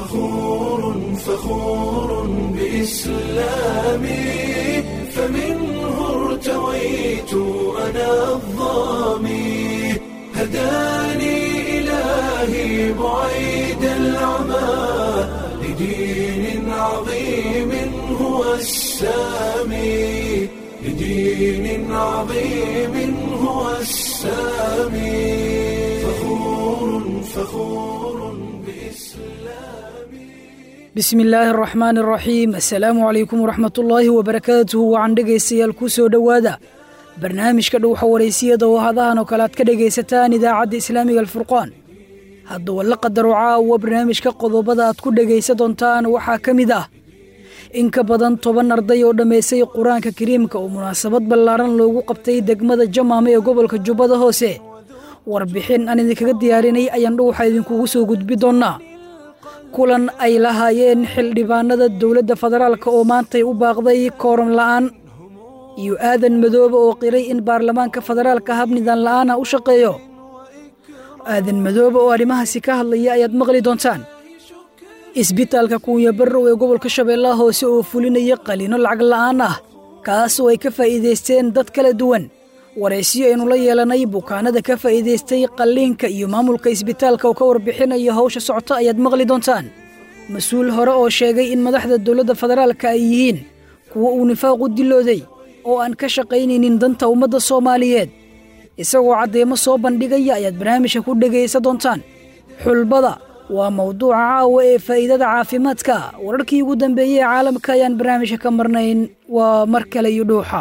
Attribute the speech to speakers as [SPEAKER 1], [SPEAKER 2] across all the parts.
[SPEAKER 1] فخور فخور بإسلامي فمنه ارتويت أنا الظامي هداني إلهي بعيد العمى لدين عظيم هو السامي لدين عظيم هو السامي فخور فخور بإسلامي
[SPEAKER 2] bismi illaahi araxmaan araxiim assalaamu calaykum waraxmatullaahi wabarakaatuhu wacan dhegaystayaal ku soo dhowaada barnaamijka dhowxa waraysiyada oo hadahan oo kale aad ka dhegaysataan idaacadda islaamiga alfurqaan haddaba la qadaro caawa barnaamijka qodobada aad ku dhegaysa doontaan waxaa ka mid ah in ka badan toban arday oo dhammaysay qur-aanka kariimka oo munaasabad ballaaran loogu qabtay degmada jamaame ee gobolka jubbada hoose warbixin aan idinkaga diyaarinay ayaan dhowxa idinkugu soo gudbi doonnaa kulan ay lahaayeen xildhibaanada dowladda federaalk oo maantay u baaqday kooram la'aan iyo aadan madoobe oo qiray in baarlamaanka federaalka hab nidan la'aana u shaqeeyo aadan madoobe oo arrimahaasi ka hadlaya ayaad maqli doontaan isbitaalka kuunya barrow ee gobolka shabeellaha hoose oo fulinaya qaliino lacag la'aan ah kaas oo ay ka faa'iidaysteen dad kala duwan waraysiyo aynu la yeelanay bukaanada ka faa'iidaystay qalliinka iyo maamulka isbitaalka oo ka warbixinaya hawsha socota ayaad maqli doontaan mas-uul hore oo sheegay in madaxda dowladda federaalka ay yihiin kuwa uu nifaaqu dilooday oo aan ka shaqaynaynin danta ummadda soomaaliyeed isagoo caddeemo soo bandhigaya ayaad barnaamijka ku dhegaysa doontaan xulbada waa mawduuca caawa ee faa'iidada caafimaadka wararkii ugu dambeeyey ee caalamka ayaan barnaamijka ka marnayn waa mar kale iyo dhuuxa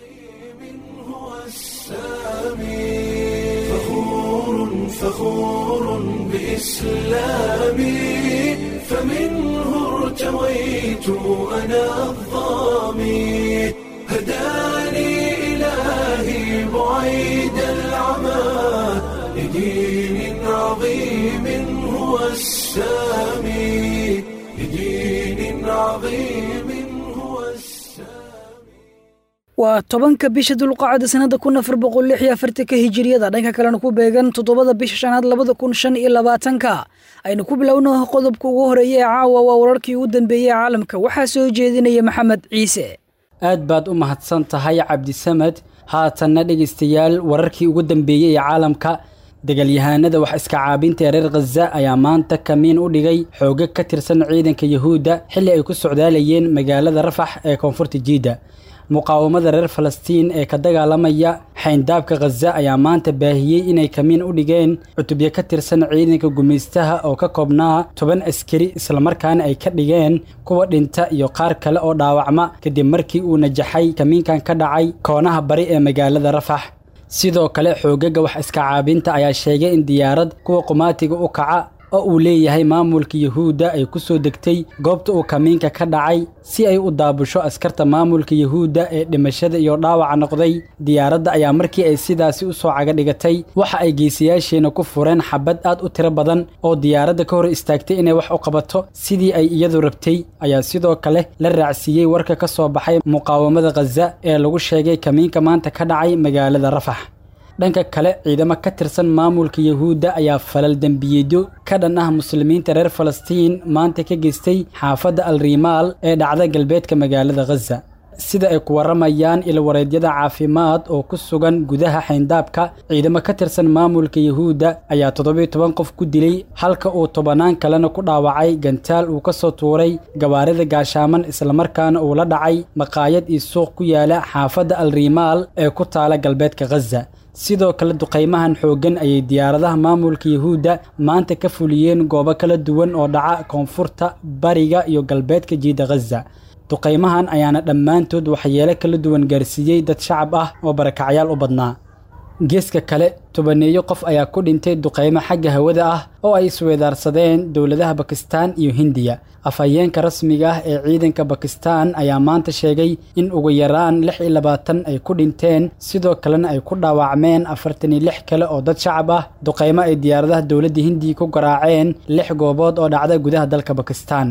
[SPEAKER 1] فخور فخور بإسلامي فمنه ارتويت أنا الظامي هداني إلهي بعيد العمى لدين عظيم هو السامي لدين عظيم هو السامي
[SPEAKER 2] waa tobanka bisha dulqacda sannada kun afar boqol lix iyo afartanka hijiriyada dhanka kalena ku beegan toddobada bisha shanaad labada kun shan iyo labaatanka aynu ku bilowno qodobka ugu horeeya ee caawa waa wararkii ugu dambeeyey ee caalamka waxaa soo jeedinaya maxamed ciise
[SPEAKER 3] aad baad u mahadsan tahay cabdisamed haatanna dhegaystayaal wararkii ugu dambeeyey ee caalamka dagaalyahaanada wax iska caabinta ee reer khaza ayaa maanta kamiin u dhigay xoogag ka tirsan ciidanka yuhuudda xilli ay ku socdaalayeen magaalada rafax ee koonfurta jiidda muqaawamada reer falastiin ee ka dagaalamaya xayndaabka khaza ayaa maanta baahiyey inay kamiin u dhigeen cutubyo ka tirsan ciidanka gumaystaha oo ka koobnaa toban askari islamarkaana ay ka dhigeen kuwa dhinta iyo qaar kale oo dhaawacma kadib markii uu najaxay kamiinkan ka dhacay koonaha bari ee magaalada rafax sidoo kale xoogaga wax iska caabinta ayaa sheegay in diyaarad kuwa qumaatiga u kaca oo uu leeyahay maamulka yuhuudda ay ku soo degtay goobta uu kamiinka ka dhacay si ay u daabusho askarta maamulka yuhuudda ee dhimashada iyo dhaawaca noqday diyaaradda ayaa markii ay sidaasi u soo caga dhigatay waxa ay geesayaasheena ku fureen xabad aad u tiro badan oo diyaaradda ka hor istaagtay inay wax u qabato sidii ay iyadu rabtay ayaa sidoo kale la raacsiiyey warka ka soo baxay muqaawamada khaza ee lagu sheegay kamiinka maanta ka dhacay magaalada rafax dhanka kale ciidamo ka tirsan maamulka yuhuudda ayaa falal dembiyeedyo ka dhan ah muslimiinta reer falastiin maanta ka geystay xaafadda al rimaal ee dhacda galbeedka magaalada khaza sida ay ku warramayaan ilwareedyada caafimaad oo ku sugan gudaha xayndaabka ciidamo ka tirsan maamulka yuhuudda ayaa toddobiyo toban qof ku dilay halka uu tobannaan kalena ku dhaawacay gantaal uu ka soo tuuray gawaarida gaashaaman islamarkaana uu la dhacay maqaayad iyo suuq ku yaala xaafadda al rimaal ee ku taala galbeedka khaza sidoo kale duqaymahan xooggan ayay diyaaradaha maamulka yuhuudda maanta ka fuliyeen goobo kala duwan oo dhaca koonfurta bariga iyo galbeedka jiida khaza duqaymahan ayaana dhammaantood waxyeelo kala duwan gaarsiiyey dad shacab ah oo barakacyaal u badnaa geeska kale tobaneeyo qof ayaa ku dhintay duqaymo xagga hawada ah oo ay isweedaarsadeen dowladaha bakistaan iyo hindiya afhayeenka rasmiga ah ee ciidanka bakistaan ayaa maanta sheegay in ugu yaraan lix iyo labaatan ay ku dhinteen sidoo kalena ay ku dhaawacmeen afartan iyo lix kale oo dad shacab ah duqaymo ay diyaaradaha dowladda hindiya ku garaaceen lix goobood oo dhacda gudaha dalka bakistaan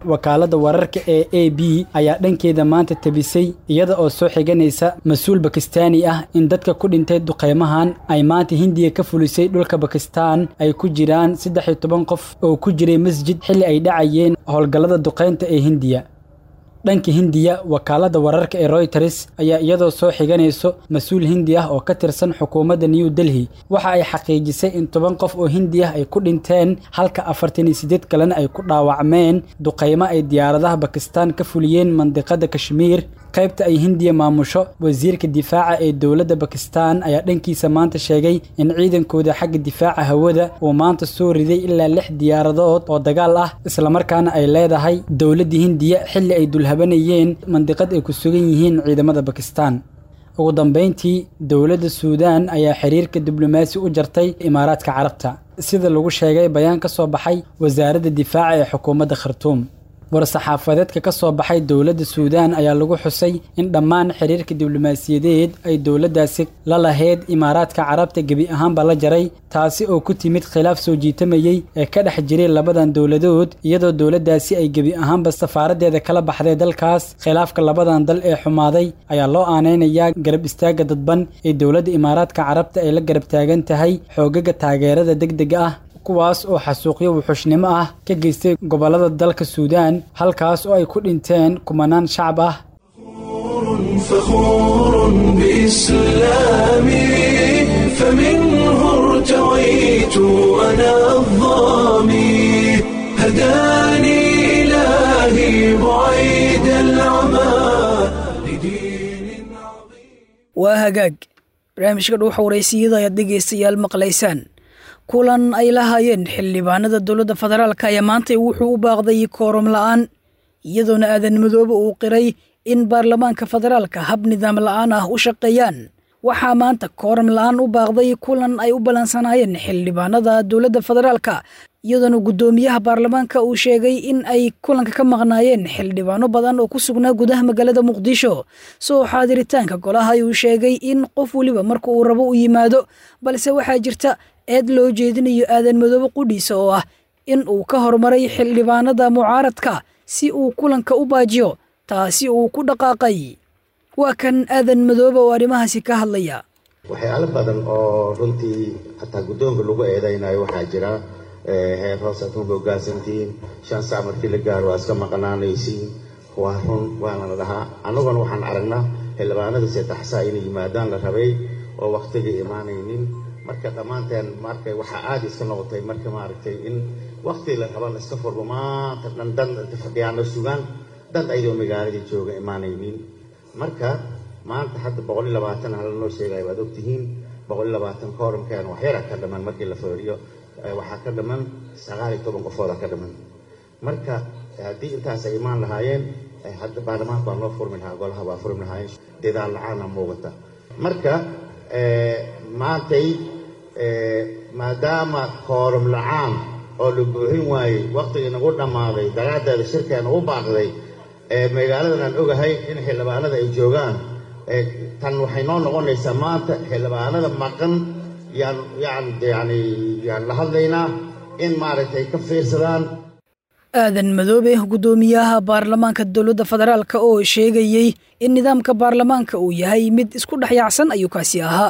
[SPEAKER 3] wakaaladda wararka ee a b ayaa dhankeeda maanta tabisay iyada oo soo xiganaysa mas-uul bakistaani ah in dadka ku dhintay duqaymahan ay maanta hindiya ka fulisay dhulka bakistaan ay ku jiraan saddex iyo toban qof oo ku jiray masjid xilli ay dhacayeen howlgallada duqaynta ee hindiya dhanka hindiya wakaaladda wararka ee royters ayaa iyadoo soo xiganayso mas-uul hindi ah oo ka tirsan xukuumadda new delhi waxa ay xaqiijisay in toban qof oo hindi ah ay ku dhinteen halka afartan iyo siddeed kalena ay ku dhaawacmeen duqaymo ay diyaaradaha bakistaan ka fuliyeen mandiqada kashmiir qaybta ay hindiya maamusho wasiirka difaaca ee dowladda bakistaan ayaa dhankiisa maanta sheegay in ciidankooda xagga difaaca hawada uu maanta soo riday ilaa lix diyaaradood oo dagaal ah islamarkaana ay leedahay dowladda hindiya xilli ay dulhabanayeen mandiqad ay ku sugan yihiin ciidamada bakistaan ugu dambayntii dowladda suudaan ayaa xiriirka diblomaasi u jartay imaaraadka carabta sida lagu sheegay bayaan ka soo baxay wasaaradda difaaca ee xukuumadda khartuum war-saxaafadeedka ka soo baxay dowladda suudaan ayaa lagu xusay in dhammaan xiriirka diblomaasiyadeed ay dowladdaasi la lahayd imaaraadka carabta gebi ahaanba la jaray taasi oo ku timid khilaaf soo jiitamayey ee ka dhex jiray labadan dowladood iyadoo dowladdaasi ay gebi ahaanba safaaraddeeda kala baxday dalkaas khilaafka labadan dal ee xumaaday ayaa loo aanaynayaa garab istaagga dadban ee dowladda imaaraadka carabta ay la garab taagan tahay xoogaga taageerada degdega ah kuwaas oo xasuuqyo wuxuushnimo ah ka geystay gobollada dalka suudaan halkaas oo ay ku dhinteen kumanaan shacab ah
[SPEAKER 1] فخور بإسلامي فمنه ارتويت أنا الظامي هداني إلهي بعيد العمى لدين عظيم
[SPEAKER 2] waa hagaag barnaamijka dhuuxa waraysiyada ayaad dhegaystayaal maqlaysaan kulan ay lahaayeen xildhibaanada dowladda federaalka ayaa maanta wuxuu u baaqday kooram la'aan iyadoona aadan madoobe uu qiray in baarlamaanka federaalka hab nidaam la'aan ah u shaqeeyaan waxaa maanta kooram la'aan u baaqday kulan ay u ballansanaayeen xildhibaanada dowladda federaalka iyadoona guddoomiyaha baarlamaanka uu sheegay in ay kulanka ka maqnaayeen xildhibaano badan oo ku sugnaa gudaha magaalada muqdisho soo xaadiritaanka golaha ayuu sheegay in qof weliba marka uu rabo u yimaado balse waxaa jirta eed loo jeedinayo aadan madoobe qudhiisa oo ah in uu ka hormaray xildhibaanada mucaaradka si uu kulanka u baajiyo taasi uu ku dhaqaaqay waa kan aadan madoobe oo arrimahaasi ka hadlaya
[SPEAKER 4] waxyaalo badan oo runtii hataa guddoonka lagu eedaynayo waxaa jira heer hoos aad kuma hoggaansantihiin shan saac markii la gaaro waa iska maqnaanaysiin waa run waana la dhahaa annaguna waxaan aragnaa xildhibaanada saddex saa inay yimaadaan la rabay oo wakhtigii imaanaynin marka dhammaanteen markay waxaa aada iska noqotay marka maaragtay in wakti la raba la iska furbo maanta dhan dan fadhiyaano sugaan dad ayadoo magaaladii jooga imaanaynin marka maanta hadda boqol iyo labaatan hala noo sheegaya waad ogtihiin boqol iyo labaatan kooramkeena waxyara ka dhaman markii la feeriyo waxaa ka dhaman sagaal iyo toban qofooda ka dhaman marka haddii intaas ay imaan lahaayeen hadda baarlamaanka waa noo furmi lahaa golaha waa furmi lahaayeen dadaal la-aana muuqata marka maantay maadaama kooram la-aan oo la buuxin waayey waktigii nagu dhammaaday daraaddeeda shirkeena u baaqday magaaladan aan ogahay in xildhibaanada ay joogaan tan waxay noo noqonaysaa maanta xildhibaanada maqan yaan yaan yani yaan la hadlaynaa in maaragtay ka fiirsadaan
[SPEAKER 2] aadan madoobe guddoomiyaha baarlamaanka dowladda federaalka oo sheegayey in nidaamka baarlamaanka uu yahay mid isku dhexyaacsan ayuu kaasi ahaa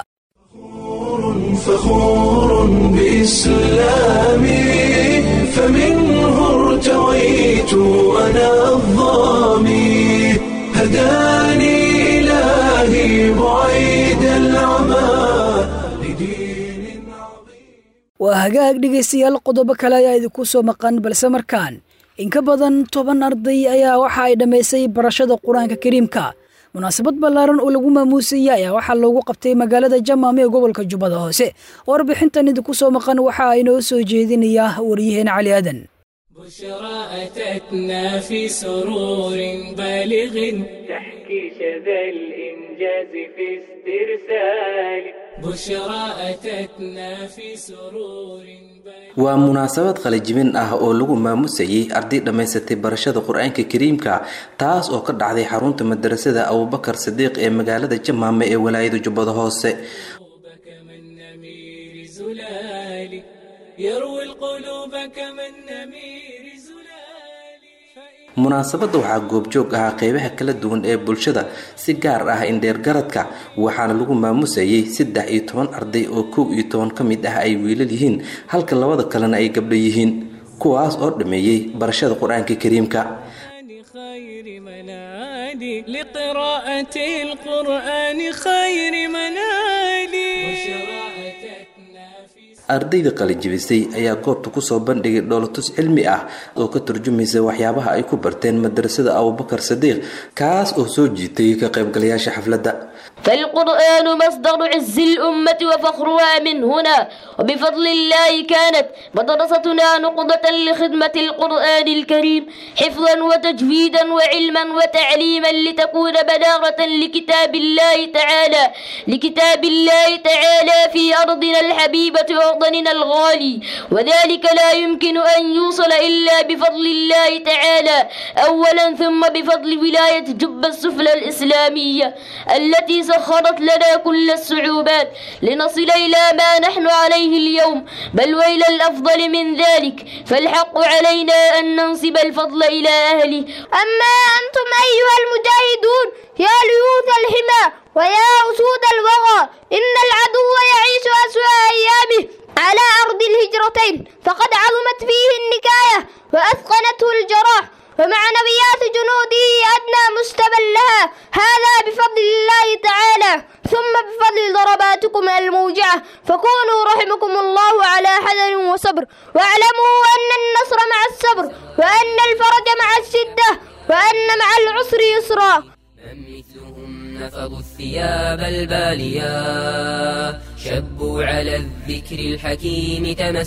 [SPEAKER 1] فخور بإسلامي فمنه ارتويت أنا الظامي هداني إلهي بعيد العمى لدين عظيم
[SPEAKER 2] waa hagaag dhegaystayaal qodobo kale ayaa idinku soo maqan balse markaan in ka badan toban arday ayaa waxa ay dhammaysay barashada qur-aanka kariimka munaasabad ballaaran oo lagu maamuusayay ayaa waxaa loogu qabtay magaalada jamaam ee gobolka jubbada hoose warbixintan idinku soo maqan waxa inoo soo jeedinayaa waryaheena cali aadan
[SPEAKER 5] بشرى أتتنا في سرور بالغ تحكي شذا الإنجاز في استرسال بشرى أتتنا في سرور بالغ
[SPEAKER 6] waa munaasabad qalajibin ah oo lagu maamusayay arday dhammaysatay barashada qur-aanka kariimka taas oo ka dhacday xarunta madarasada abubakar sadiiq ee magaalada jamaame ee walaayada jubbada hoose
[SPEAKER 5] كما النمير زلال يروي القلوب كما النمير زلال
[SPEAKER 6] munaasabadda waxaa goobjoog ahaa qeybaha kala duwan ee bulshada si gaar ah indheergaradka waxaana lagu maamusayay saddex iyo toban arday oo kow iyo toban ka mid ah ay wiilal yihiin halka labada kalena ay gabdho yihiin kuwaas oo dhammeeyey barashada qur-aanka kariimka
[SPEAKER 5] خير منادي لقراءة القرآن خير منادي وشراءتنا في
[SPEAKER 6] ardayda qalijibisay ayaa goobta kusoo bandhigay dhoolatus cilmi ah oo ka turjumaysa waxyaabaha ay ku barteen madrasada abubakar sadiiq kaas oo soo jiitay ka qaybgalayaasha xafladda
[SPEAKER 7] فالقرآن مصدر عز الأمة وفخرها من هنا وبفضل الله كانت مدرستنا نقضة لخدمة القرآن الكريم حفظا وتجويدا وعلما وتعليما لتكون بلاغة لكتاب الله تعالى لكتاب الله تعالى في أرضنا الحبيبة وطننا الغالي وذلك لا يمكن أن يوصل إلا بفضل الله تعالى أولا ثم بفضل ولاية جب السفلى الإسلامية التي سخرت لنا كل الصعوبات لنصل إلى ما نحن عليه اليوم بل وإلى الأفضل من ذلك فالحق علينا أن ننسب الفضل إلى أهله
[SPEAKER 8] أما أنتم أيها المجاهدون يا ليوث الحمى ويا أسود الوغى إن العدو يعيش أسوأ أيامه على أرض الهجرتين فقد عظمت فيه النكاية وأثقنته الجراح ومعنويات جنوده أدنى مستبا لها هذا بفضل الله تعالى ثم بفضل ضرباتكم الموجعة فكونوا رحمكم الله على حذر وصبر واعلموا أن النصر مع الصبر وأن الفرج مع الشدة وأن مع العسر يسرا
[SPEAKER 9] من مثلهم نفضوا الثياب الباليا شبوا على الذكر الحكيم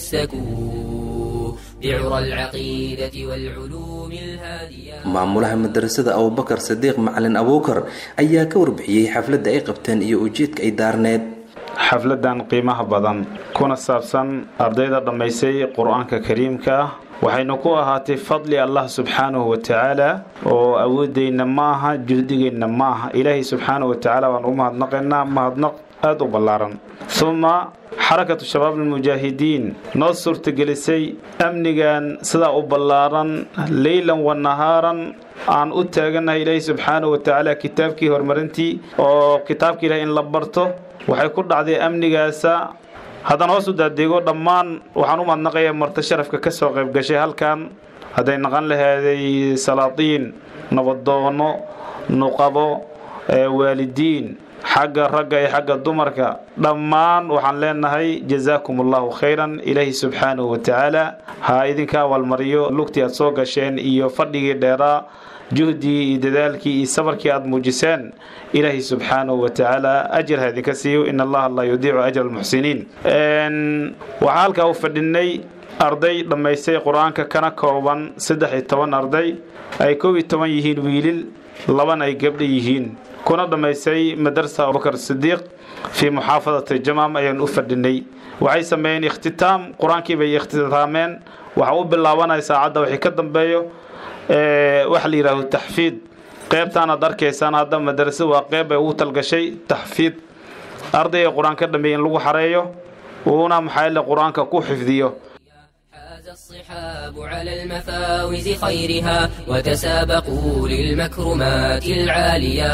[SPEAKER 9] تمسكوا بعرى العقيدة والعلوم الهادية
[SPEAKER 6] maamulaha madrasada abubakar sadiiq macalin abuukar ayaa ka warbixiyey xafladda ay qabteen iyo ujeedka ay daarneed
[SPEAKER 10] xafladan qiimaha badan kuna saabsan ardayda dhammaysay qur-aanka kariimka ah waxaynu ku ahaatay fadli allah subxaanahu wa tacaala oo awoodeyna ma aha juhdigeenna ma aha ilaahay subxaanahu wa tacaala waan u mahadnaqaynaa mahadnaq aada u ballaaran uma xarakatu shabaab almujaahidiin noo suurtagelisay amnigan sidaa u ballaaran leylan wa nahaaran aan u taagannahay ilaahay subxaanahu wa tacaala kitaabkii horumarintii oo kitaabka ilahay in la barto waxay ku dhacday amnigaasa haddaan hoos u daadeego dhammaan waxaan u mahadnaqayaa marti sharafka ka soo qayb gashay halkan hadday naqan lahaaday salaatiin nabadoono nuqabo waalidiin xagga ragga iyo xagga dumarka dhammaan waxaan leenahay jazaakum allahu khayran ilaahi subxaanahu wa tacaala ha idinka abaalmariyo lugtii aad soo gasheen iyo fadhigii dheeraa juhdii iyo dadaalkii iyo sabarkii aad muujiseen ilaahi subxaanahu wa tacaala ajir ha idinka siiyo in allaha laa yudiicu ajra almuxsiniin waxaa halkaa u fadhinay arday dhammaystay qur-aanka kana kooban saddex iyo toban arday ay kow iyo toban yihiin wiilil labana ay gabdha yihiin kuna dhammaystay madarsa abubakar sidiiq fii muxaafadati jamaam ayaan u fadhinay waxay sameeyeen ikhtitaam qur-aankii bay ikhtitaameen waxa u bilaabanaya saacadda wixii ka dambeeyo waxa la yidhaahdo taxfiid qeybtaan aad arkaysaan hadda madarasa waa qeyb ay ugu talgashay taxfiid ardayga qur-aan ka dhameeya in lagu xareeyo uuna maxaa qur-aanka ku xifdiyo
[SPEAKER 9] الصحاب على المفاوز خيرها وتسابقوا للمكرمات العالية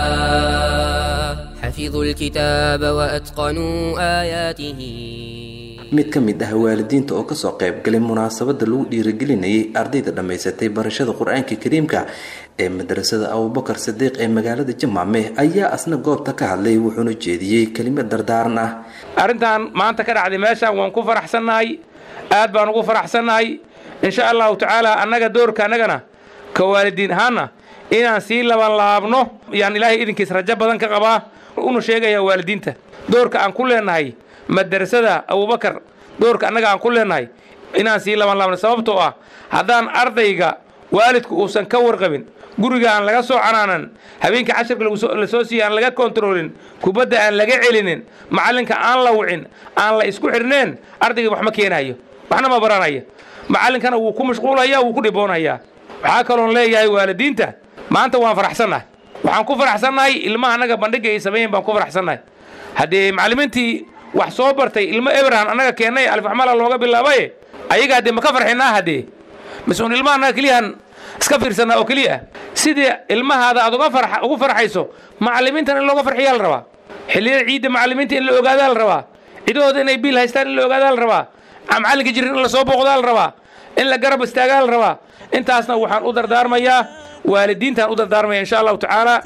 [SPEAKER 9] حفظوا الكتاب وأتقنوا آياته
[SPEAKER 6] mid ka mid ah waalidiinta oo kasoo qayb galay munaasabada lagu dhiirigelinayay ardayda dhammaysatay barashada qur-aanka kariimka ee madrasada abubakar sadiiq ee magaalada jamaame ayaa asna goobta ka hadlay wuxuuna jeediyey kelimad dardaaran ah
[SPEAKER 11] arrintan maanta ka dhacday meeshaan waan ku faraxsannahay aad baan ugu faraxsannahay insha allahu tacaala annaga doorka annagana ka waalidiin ahaanna inaan sii laban laabno yaan ilaahay idinkiis rajo badan ka qabaa una sheegaya waalidiinta doorka aan ku leenahay madrasada abubakar doorka annaga aan ku leenahay inaan sii laban laabno sababtoo ah haddaan ardayga waalidku uusan ka warqabin guriga aan laga soo canaanan habeenkii cashirka la soo siiya aan laga kontaroolin kubadda aan laga celinin macallinka aan la wicin aan la isku xidhneen ardayga wax ma keenayo waxna ma baranaya macallinkana wuu ku mashquulaya wuu ku dhiboonayaa waxaa kaloon leeyahay waalidiinta maanta waan faraxsannahay waxaan ku faraxsannahay ilmaha annaga bandhigga ay sameeyeen baan ku faraxsannahay haddee macallimiintii wax soo bartay ilmo ebraham annaga keennay alfaxmala looga bilaabaye ayaga haddee ma ka farxinaa haddee mas-uun ilmaha annaga keliyahan iska fiirsanaa oo keliya ah sidii ilmahaada aad uga farx ugu farxayso macallimiintan in looga farxiyaa la rabaa xilliyada ciidda macallimiinta in la ogaadaa la rabaa cidahooda inay biil haystaan in la ogaadaa la rabaa macallinka jirin in la soo booqdaa la rabaa in la garab istaagaa la rabaa intaasna waxaan u dardaarmayaa waalidiintaan u dardaarmaya insha allahu tacaala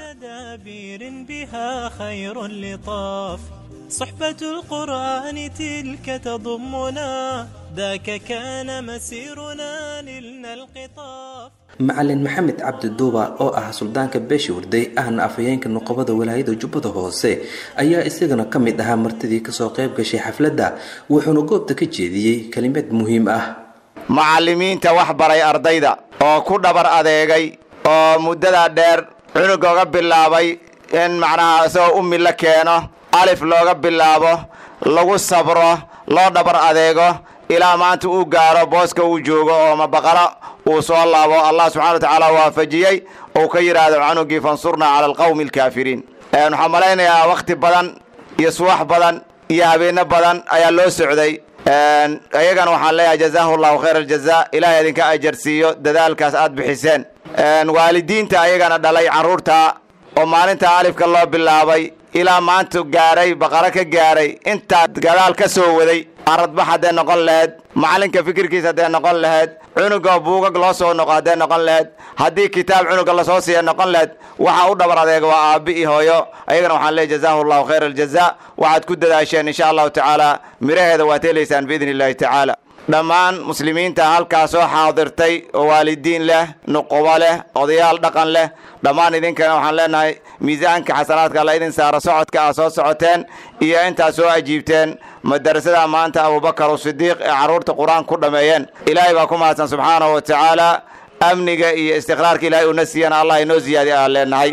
[SPEAKER 12] بها خير لطاف صحبة القرآن تلك تضمنا ذاك كان مسيرنا نلنا القطاف
[SPEAKER 6] macalin maxamed cabdi duuba oo ah suldaanka beesha warday ahna afhayeenka nuqobada walaayada jubbada hoose ayaa isagana ka mid ahaa martidii kasoo qayb gashay xafladda wuxuuna goobta ka jeediyey kelimad muhiim ah
[SPEAKER 13] macallimiinta wax baray ardayda oo ku dhabar adeegay oo muddadaa dheer cunug oga bilaabay in macnaha isagoo ummi la keeno alif looga bilaabo lagu sabro loo dhabar adeego ilaa maanta uu gaaro booska uu joogo oo mabaqalo uu soo laabo allah subxana wa tacaala waafajiyey uu ka yidhaahdo canugii fansurnaa cala alqawmi alkaafiriin waxaan malaynayaa wakhti badan iyo suwax badan iyo habeenno badan ayaa loo socday ayagana waxaan leeyahay jazaahu llahu khayr aljaza ilahay idinka ajarsiiyo dadaalkaas aad bixiseen waalidiinta ayagana dhalay carruurta oo maalinta alifka loo bilaabay ilaa maanta gaaray baqaro ka gaaray intaa gadaal ka soo waday aradbax hadday noqon lahayd macallinka fikirkiisa hadday noqon lahayd cunuga buugag loo soo noqo hadday noqon lahayd haddii kitaab cunuga lasoo siiya noqon lahayd waxa u dhabar adeega waa aabbi iyo hooyo ayagana waxaan leeyahy jazaahu llahu khayr aljaza waxaad ku dadaasheen insha allahu tacaala miraheeda waad helaysaan biidni illahi tacaala dhammaan muslimiinta halkaa soo xaadirtay oo waalidiin leh nuqubo leh odayaal dhaqan leh dhammaan idinkana waxaan leenahay miisaanka xasanaadka alla idin saaro socodka aad soo socoteen iyo intaad soo ajiibteen madarasada maanta abubakar sidiiq ee carruurta qur-aan ku dhammeeyeen ilaahay baa ku mahadsan subxaanahu wa tacaala amniga iyo istiqraarka ilaahay una siiyana allah inoo siyaadiy aan leenahay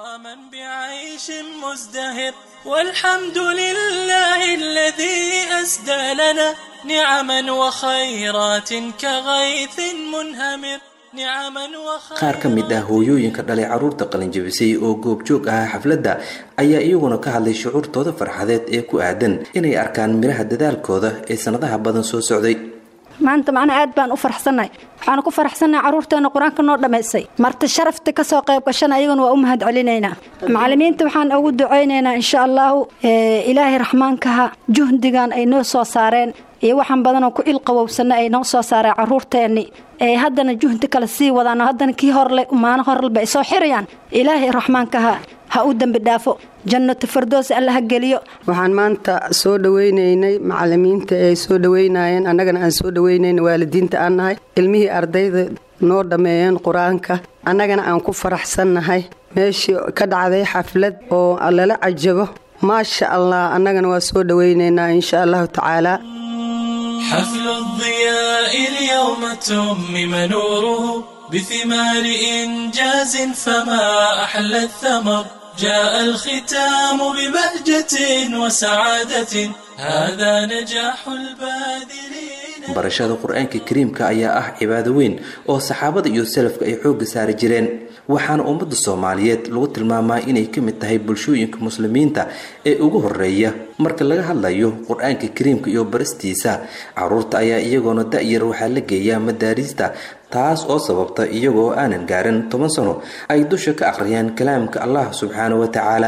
[SPEAKER 12] بعيش مزدهر والحمد لله الذي أسدى لنا نعما وخيرات كغيث منهمر نعما
[SPEAKER 6] qaar ka mid ah hooyooyinka dhalay carruurta qalinjabisay oo goobjoog ahaa xafladda ayaa iyaguna ka hadlay shucuurtooda farxadeed ee ku aadan inay arkaan midhaha dadaalkooda ee sannadaha badan soo socday
[SPEAKER 14] maanta macnaa aad baan u faraxsannahay waxaanu ku faraxsannahay carruurteena qur-aanka noo dhammaysay marti sharafta ka soo qayb gashana ayaguna waa u mahad celinaynaa macallimiinta waxaan ugu ducaynaynaa insha allahu ilaahay raxmaankaha juhdigan ay noo soo saareen iyo waxaan badanoo ku ilqabowsanna ay noo soo saareen carruurteenni ee haddana juhdi kale sii wadaano haddana kii horle maano horleba ay soo xirayaan ilaahay raxmaankaha ha u dembi dhaafo jannatu fardoos alla ha geliyo
[SPEAKER 15] waxaan maanta soo dhawaynaynay macallimiinta ay soo dhawaynayeen annagana aan soo dhawaynayna waalidiinta aan nahay ilmihii ardayda noo dhammeeyeen qur-aanka annagana aan ku faraxsannahay meeshii ka dhacday xaflad oo lala cajabo maasha allah annagana waa soo dhawaynaynaa insha allahu tacaala
[SPEAKER 12] حفل الضياء اليوم تمم نوره بثمار إنجاز فما أحلى الثمر جاء الختام ببهجة وسعادة هذا نجاح الباذلين
[SPEAKER 6] barashada qur-aanka kariimka ayaa ah cibaado weyn oo saxaabada iyo salafka ay xoogga saari jireen waxaana ummadda soomaaliyeed lagu tilmaamaa inay ka mid tahay bulshooyinka muslimiinta ee ugu horeeya marka laga hadlayo qur-aanka kariimka iyo baristiisa caruurta ayaa iyagoona da-yar waxaa la geeyaa madaariista taas oo sababta iyagoo aanan gaarin toban sano ay dusha ka akhriyaan kalaamka allah subxaana wa tacaala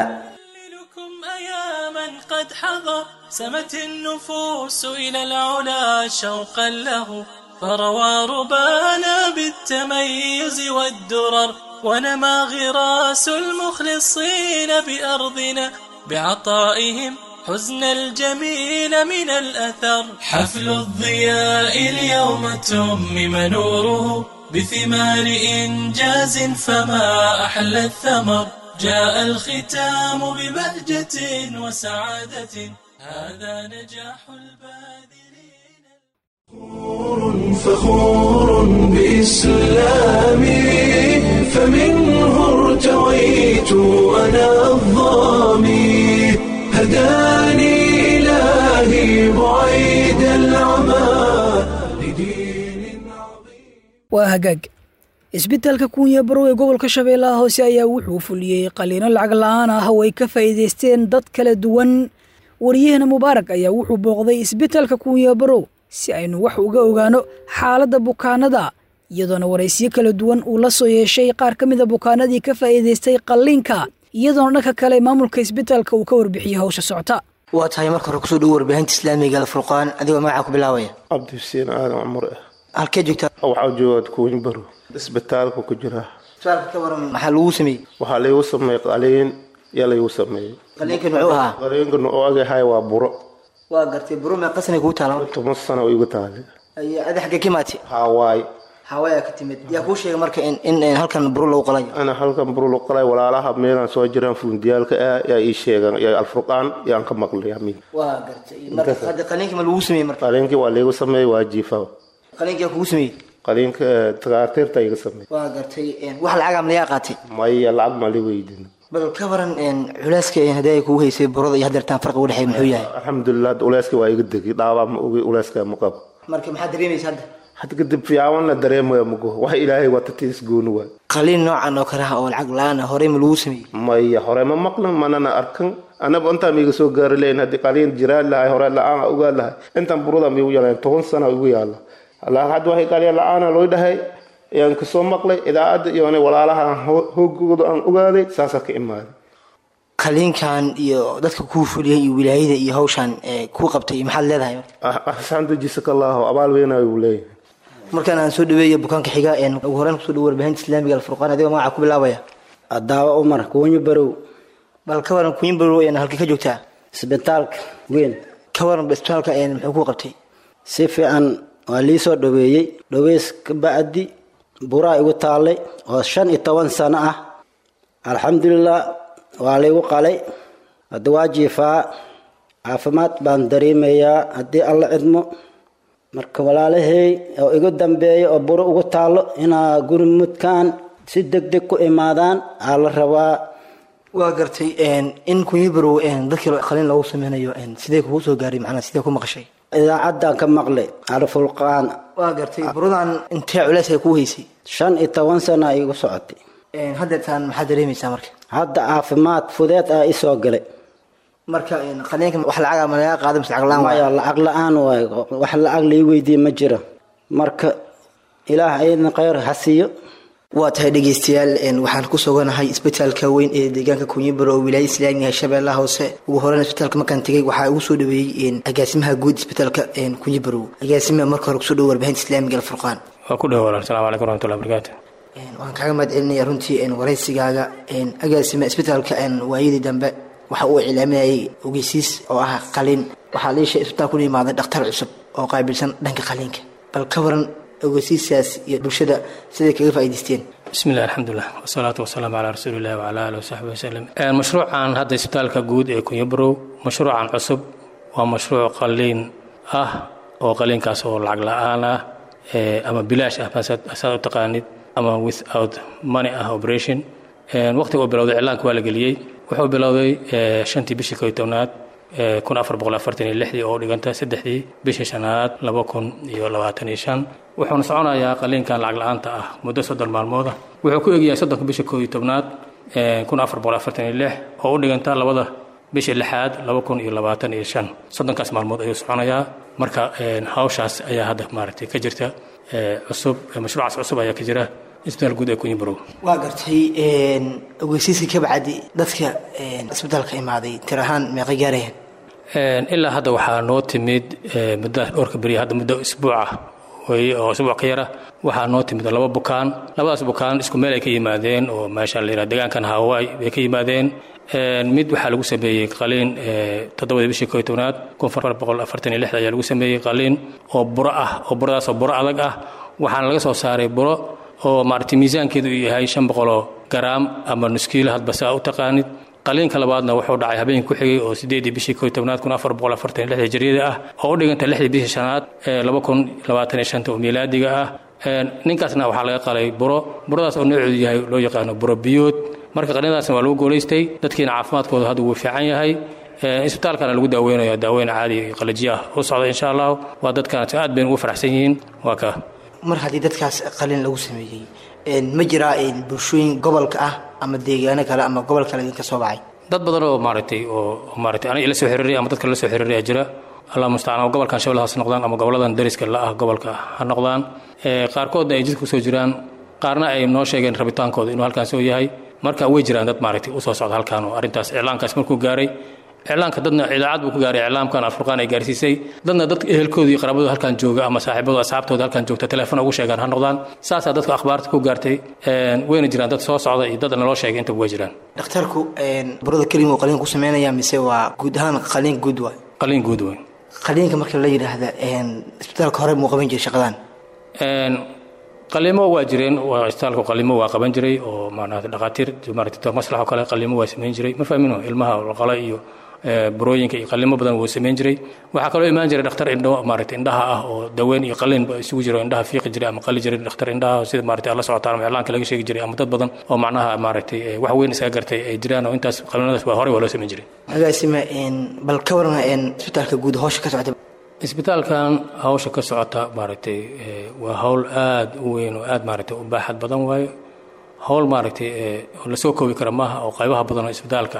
[SPEAKER 12] قد حضر سمت النفوس إلى العلا شوقا له فروى ربانا بالتميز والدرر ونما غراس المخلصين بأرضنا بعطائهم حزن الجميل من الأثر حفل الضياء اليوم تمم نوره بثمار إنجاز فما أحلى الثمر جاء الختام ببهجة وسعادة هذا نجاح الباذلين
[SPEAKER 1] فخور بإسلامي فمنه ارتويت أنا الظامي هداني إلهي بعيد العمى
[SPEAKER 2] waa hagaag isbitaalka kuunya barow ee gobolka shabeellaha hoose ayaa wuxuu fuliyey qaliino lacag la-aan ah oo ay ka faa'iidaysteen dad kala duwan wariyahana mubaarak ayaa wuxuu booqday isbitaalka kuunya barow si aynu wax uga ogaano xaaladda bukaanada iyadoona waraysiyo kala duwan uu la soo yeeshay qaar ka mida bukaanadii ka faa'iidaystay qalliinka iyadoona dhanka kale maamulka isbitaalka uu ka warbixiyey hawsha socota
[SPEAKER 16] waa tahay marka hore kusoo dhowo warbaahinta islaamiga alfurqaan adigoo magacaa ku bilaabaya
[SPEAKER 17] cabdi xuseen aadan cumar ah
[SPEAKER 16] halkee joogtaa
[SPEAKER 17] waxaa joogaad kuwin baro isbitaalka ku jira
[SPEAKER 16] suaalka ka waran maxaa lagu sameeyey
[SPEAKER 17] waxaa laygu sameeyey qaliin yaa laygu sameeyey
[SPEAKER 16] qaliinkan muxuu ahaa
[SPEAKER 17] qaliinkan oo agahay waa buro
[SPEAKER 16] waa gartay buro mee qasnay kugu taala
[SPEAKER 17] toban sano oo igu taale
[SPEAKER 16] adi xaggee ka imaatay
[SPEAKER 17] hawaay
[SPEAKER 16] hawaayaa ka timid yaa kuu sheegay marka in in halkan buro lagu qalayo
[SPEAKER 17] ana halkan buro lagu qalayo walaalaha meelaan soo jiraan fuundiyaalka ah yaa ii sheegan yaa alfurqaan yaan ka maqlay amiin
[SPEAKER 16] waa gartay marka hadda qaliinkii ma lagu sameeyey marka
[SPEAKER 17] qaliinkii waa laygu sameeyey waa jiifa
[SPEAKER 16] qaliinkii yaa kugu sameeyey
[SPEAKER 17] qaliinka takhaatiirta iga sameeyey
[SPEAKER 16] waa gartay wax lacag am lagaa qaatay
[SPEAKER 17] maya lacag ma li weydin
[SPEAKER 16] bal ka waran culeyska hadii ay kugu haysay burada iyo hadeertaan farqi u dhexeey muxuu yahay
[SPEAKER 17] alxamdulilah uleyska waa iga degay dhaabaa ma ogi uleyska ma qabo
[SPEAKER 16] marka maxaad dareemaysa hadda
[SPEAKER 17] had kadib fiican la dareemaya mago wax ilaahay waa tatiis gooni waay
[SPEAKER 16] qaliin noocan oo kale ah oo lacag la-aan ah horey ma lagu sameeyey
[SPEAKER 17] maya hore ma maqlan manana arkan anaba intaan miiga soo gaari lahayn haddii qaliin jiraan lahay hore la-aan ogaa lahay intaan burada miigu yaalayn toban sana igu yaala hadda waxay qaliin la-aana loo dhahay ayaan kasoo maqlay idaacadda iyo walaalaha hoogooda aan ogaaday saasaa ka imaaday
[SPEAKER 16] qaliinkan iyo dadka kuu fuliyay iyo wilaayada iyo hawshan kuu qabtay maxaad leedahay
[SPEAKER 17] axsaanta jisakallahu abaal weynayo uu leeyahay
[SPEAKER 16] markaan aan soo dhaweeyo bukaanka xiga ugu horeen kusoo dhawo warbaahinta islaamiga alfurqaan adigoo magaca ku bilaabaya
[SPEAKER 18] adaawa umar kuunyo barow
[SPEAKER 16] bal ka waran kuunyo barow halkii ka joogtaa
[SPEAKER 18] isbitaalka weyn
[SPEAKER 16] ka waran isbitaalka muxuu kuu qabtay
[SPEAKER 18] si fiican waa lii soo dhaweeyey dhaweys ka bacdi buraa igu taallay oo shan iyo toban sano ah alxamdulilah waa laygu qalay hadda waa jiifaa caafimaad baan dareemayaa haddii alla cidmo marka walaalahey oo igu dambeeya oo buro ugu taallo inaa gurmudkaan si deg deg ku imaadaan aa la rabaa
[SPEAKER 16] waa gartay in kunyibarow dadkii qaliin loogu sameynayo sidee kugu soo gaaray macnaa sidee ku maqashay
[SPEAKER 18] idaacaddaan ka maqlay alfulqaan
[SPEAKER 16] waa gartay buradan intee culeys ay kuu haysay
[SPEAKER 18] shan iyo toban sana igu socotay
[SPEAKER 16] haddeertaan maxaad dareemaysaa marka
[SPEAKER 18] hadda caafimaad fudeed aa isoo galay
[SPEAKER 16] marka qaliinka wax lacaga ma laga qaada mise lacag la-aan
[SPEAKER 18] maya lacag la-aan waay wax lacag lii weydiiye ma jiro marka ilaah ayadna kheyr ha siiyo
[SPEAKER 16] waa tahay dhegeystayaal waxaan ku suganahay isbitaalka weyn ee deegaanka kunyibaro oo wilaayada islaamiga shabeellaha hoose ugu horeyn isbitaalka markaan tegay waxaa ugu soo dhaweeyey agaasimaha guud isbitaalka kunyibarow agaasimaha marka hore kusoo dhawo warbaahinta islaamiga alfurqaan
[SPEAKER 19] waa ku dhawo walaal salamu calaykum waraxmatullahi barakaatu
[SPEAKER 16] waan kaaga mahad celinaya runtii waraysigaaga agaasima isbitaalka waayadii dambe waxa uu iclaaminayay ogeysiis oo ah qaliin waxaa liisha isbitaal kuna imaaday dhakhtar cusub oo qaabilsan dhanka qaliinka bal ka waran ogeysiisaas iyo bulshada siday kaga faa'iidaysteen
[SPEAKER 19] bismi illah alxamdulilah wasalaatu wasalaamu calaa rasuulillahi wacala aalihi wasaxbi wasalem mashruucan hadda isbitaalka guud ee kunyabarow mashruucan cusub waa mashruuc qaliin ah oo qaliinkaas oo lacag la-aan ah ama bilaash ah saad u taqaanid ama without money ah operation waqtiga uu bilowday iclaanka waa la geliyey wuxuu bilowday shantii bishii koy tobnaad kun afar boqol afartan iyo lixdii oo dhiganta saddexdii bishii shanaad laba kun iyo labaatan iyo shan wuxuuna soconayaa qaliinkan lacag la-aanta ah muddo soddon maalmooda wuxuu ku egyahay soddonka bishii koo iyo tobnaad kun afar boqol afartan iyo lix oo u dhiganta labada bishii lixaad laba kun iyo labaatan iyo shan soddonkaas maalmood ayuu soconayaa marka hawshaas ayaa hadda maaragtay ka jirta cusub mashruucaas cusub ayaa ka jira isbitaal guud ee kunyibarow
[SPEAKER 16] waa gartay ogeysiiska ka bacdi dadka isbitaalka imaaday tir ahaan meeqa gaarayaan
[SPEAKER 19] ilaa hadda waxaa noo timid muddadaas dhowrka beriya hadda muddo isbuuca weye oo isbuuc ka yara waxaa noo timid laba bukaan labadaas bukaan isku meel ay ka yimaadeen oo meesha la yidhaha deegaankan hawaii bay ka yimaadeen mid waxaa lagu sameeyey qaliin toddobadii bishii koo tobnaad kun afar boqol afartan iyo lixda ayaa lagu sameeyey qaliin oo buro ah oo buradaas oo buro adag ah waxaana laga soo saaray buro oo maaragtay miisaankeedu uu yahay shan boqoloo garaam ama nuskiilo hadba saa u taqaanid qaliinka labaadna wuxuu dhacay habeenkii ku xigay oo sideedii bishii koo tobnaad kun afar boqol afartan iyo lixda jaryada ah oo u dhiganta lixdii bishii shanaad ee laba kun labaatan iyo shanta oo miilaadiga ah ninkaasna waxaa laga qalay buro buradaas oo nooceedu yahay loo yaqaano buro biyood marka qaliinadaasna waa lagu guulaystay dadkiina caafimaadkooda hadda wuu fiican yahay isbitaalkana lagu daaweynayo daaweyn caadi iyo qalajiya ah u socda insha allah waa dadkaas aad bayna ugu faraxsan yihiin waa ka
[SPEAKER 16] mar haddii dadkaas qalin lagu sameeyey ma jiraa bulshooyin gobolka ah ama deegaano kale ama gobol kale idinka soo baxay
[SPEAKER 19] dad badan oo maaragtay oo maaragtay aniga ila soo xiriiray ama dadka la soo xiriiray jira allah mustacaan ama gobolkan shabeellahaas ha noqdaan ama goboladan dariska la ah gobolka ha noqdaan qaarkoodna ay jidka kusoo jiraan qaarna ay noo sheegeen rabitaankooda inuu halkaas oo yahay marka way jiraan dad maaragtay usoo socda halkaan oo arrintaas iclaankaas markuu gaaray iclaanka dadna idaacad buu ku gaaray iclaamkan alfurqaan ay gaarsiisay dadna dad ehelkooda iyo qaraabadooda halkan jooga ama saaxiibadooda asxaabtooda halkan joogta teleefon ugu sheegaan ha noqdaan saasaa dadka akhbaarta ku gaartay wayna jiraan dad soo socda iyo dad naloo sheegay intaba way jiraan
[SPEAKER 16] dhakhtarku burada kelim uu qaliin ku sameynaya mise waa guud ahaan qaliin guud waay
[SPEAKER 19] qaliin guud waay
[SPEAKER 16] qaliinka marka la yidhaahda isbitaalka hore muu qaban jiray shaqadan
[SPEAKER 19] qaliimo waa jireen waa isbitaalku qaliimo waa qaban jiray oo maarata dhakhaatiir maarata doctor maslax oo kale qaliimo waa samayn jiray ma fahmino ilmaha laqala iyo burooyinka iyo qalimo badan wuu samayn jiray waxaa kaloo imaan jiray dhakhtar indho maarata indhaha ah oo daweyn iyo qalin isugu jiro indhaha fiiqi jiray ama qali jiray dhakhtar indhaha sida maarata alla socotaan ama iclaanka laga sheegi jiray ama dad badan oo macnaha maaragtay wax weyn isaga gartay ay jiraan oo intaas qalinadaas waa horey waa loo samayn jiray
[SPEAKER 16] agaasima bal ka warna isbitaalka guud howsha ka socda
[SPEAKER 19] isbitaalkan hawsha ka socota maaragtay waa hawl aad u weyn oo aad maaragtay u baaxad badan waayo hawl maaragtay oo lasoo koobi kara maaha oo qaybaha badan oo isbitaalka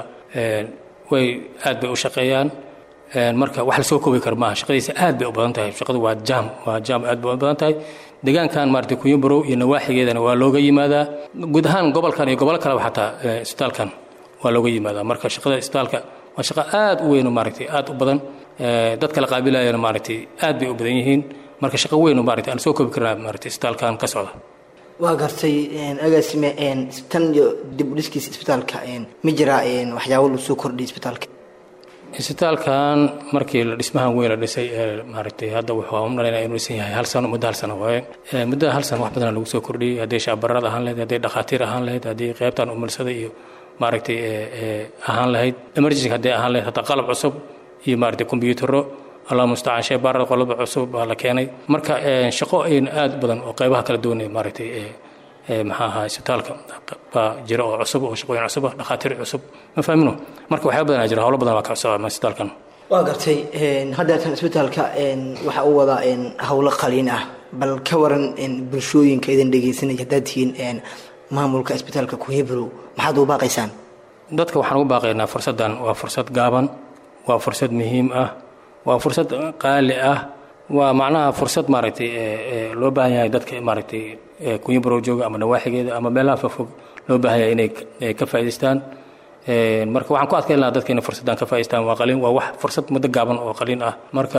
[SPEAKER 19] way aad bay u shaqeeyaan marka wax lasoo koobi kara maaha shaqadiisa aad bay u badan tahay shaqadu waa jaam waa jaam aad bay u badan tahay deegaankan maaragtay kuyumborow iyo nawaaxigeedana waa looga yimaadaa guud ahaan gobolkan iyo gobolo kaleba xataa isbitaalkan waa looga yimaadaa marka shaqada isbitaalka waa shaqo aad u weyn oo maaragtay aad u badan dadka la qaabilayana maaragtay aad bay u badan yihiin marka shaqo weyn oo maaragtay aan soo koobi karnaa maaragtay isbitaalkan ka socda
[SPEAKER 16] waa gartay agaasime tan iyo dib u dhiskiisa isbitaalka ma jiraa waxyaabo lagu soo kordhiyay isbitaalka
[SPEAKER 19] isbitaalkan markii la dhismahan weyn la dhisay ee maaragtay hadda wuxuu u dhalayna inuu dhisan yahay hal sano muddo hal sano waaye muddada hal sano wax badan lagu soo kordhiyey hadday shaabarad ahaan lahayd hadday dhakhaatiir ahaan lahayd haddii qaybtan umulsada iyo maaragtay ahaan lahayd emergency hadday ahaan lahayd hataa qalab cusub iyo maaragtay kombiyuutarro allah mustacaan shay baarada qolaba cusub baa la keenay marka shaqo ayn aad badan oo qaybaha kala duwan maaragtay maxaa ahaa isbitaalka baa jira oo cusub oo shaqooyin cusub ah dhakhaatiir cusub ma fahmino marka waxyaaba badan jira howlo badan baa ka cusub isbitaalkan
[SPEAKER 16] waa gartay haddeetan isbitaalka waxa uu wadaa howlo qaliin ah bal ka waran bulshooyinka idin dhegaysanaya haddaad tihiin maamulka isbitaalka kuhebrow maxaad ugu baaqaysaan
[SPEAKER 19] dadka waxaan ugu baaqaynaa fursaddan waa fursad gaaban waa fursad muhiim ah waa fursad qaali ah waa macnaha fursad maaragtay loo baahan yahay dadka maaragtay kunyaborow jooga ama nawaaxigeeda ama meelaha fogfog loo baahan yahay inay ka faa'idaystaan marka waxaan ku adkayn lahaa dadka inay fursaddan ka faa'idaystaan waa qaliin waa wax fursad muddo gaaban oo qaliin ah marka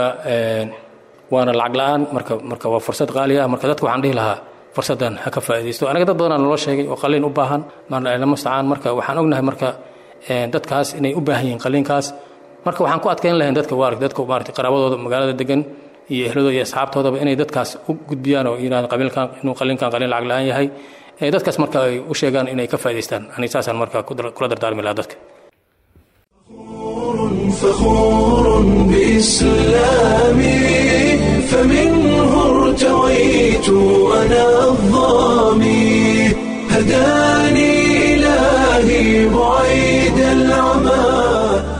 [SPEAKER 19] waana lacag la-aan marka marka waa fursad qaali ah marka dadka waxaan dhihi lahaa fursaddan ha ka faa'iidaysto anaga dad badanaa naloo sheegay oo qaliin u baahan lama stacaan marka waxaan ognahay marka dadkaas inay u baahan yihiin qaliinkaas marka waxaan ku adkayn lahayn dadka waarag dadka maaragtay qaraabadooda magaalada degan iyo ehladooda iyo asxaabtoodaba inay dadkaas u gudbiyaan oo yidhahdaan qabiilkan inuu qaliinkan qaliin lacag la-aan yahay dadkaas marka ay u sheegaan inay ka faa'idaystaan ani saasaan marka kula dardaarmi lahaa dadka
[SPEAKER 1] فخور بإسلامي فمنه ارتويت أنا الظامي هداني إلهي بعيد العمى